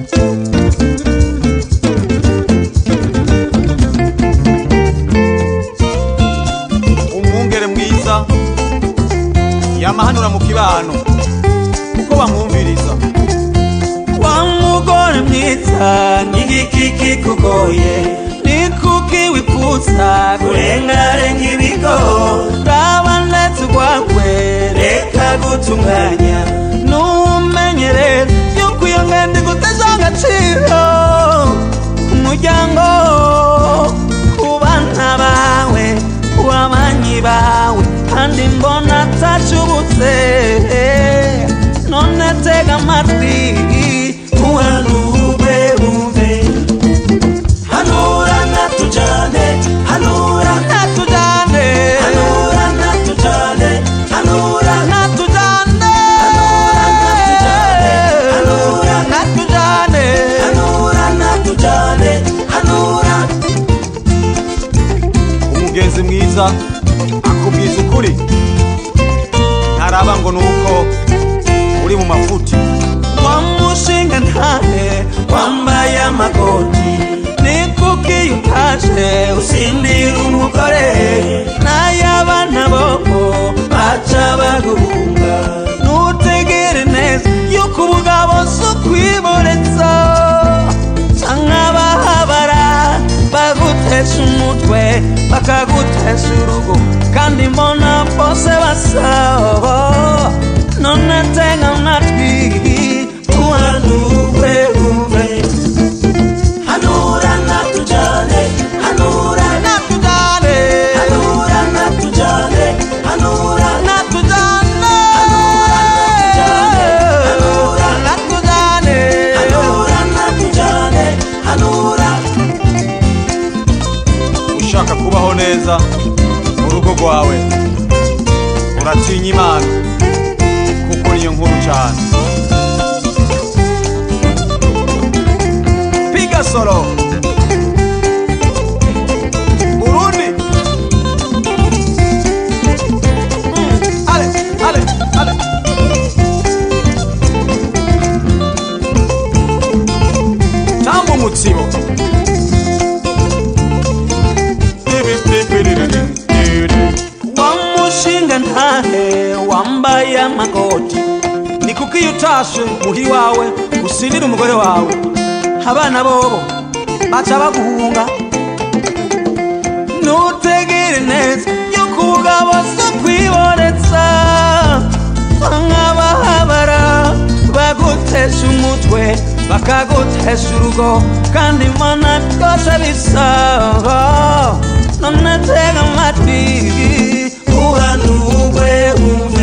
umwungere mwiza yamahanura mu kibano kuko bamwumviriza wa mugore mwiza n'igiki kikugoye ni kuki wifuza kurengarenga ibigo raba ndetse urwawe reka gutunganya numenye rero yuko iyo ngendo iguteza agaciro umuryango ku bana bawe ku babanyi bawe kandi mbona atacubutse none tega amatwi uhanure wumve hanura natujane hanura natujane hanura natujane hanura natujane hanura natujane hanura natujane hanura umugenzi mwiza akubwiza ukuri ntaraba ngo ni uko uri mu mafuti wamushinga ntahe wambaye amakoti ni kuki utaje usindira umugore n'ay'abana bobo baca baguhunga nutegere neza yuko ubugabo si ukwiboretsa canke abahabara bagutesha umutwe bakagutesha urugo kandi mbona bose basaba none tega amatwi uhanure wumve hanura natujane hanura natujane hanura natujane hanura natujane hanura natujane hanura natujane hanura ushaka kubaho neza mu rugo rwawe uratinya imana kuko niyo nkuru cyane piga solo burundi Mm, ale ale ale tamba umutsibo wamushinga ntahe wambaye amakoti ni kuko iyo utashe muhiri wawe usindira umugore wawe abana bobo baca baguhunga nutegere neza yuko ubugabo si kwiboretsa nk'abahabara bagutesha umutwe bakagutesha urugo kandi mbona byose bisaba none tega amatwi uhanurwe wumve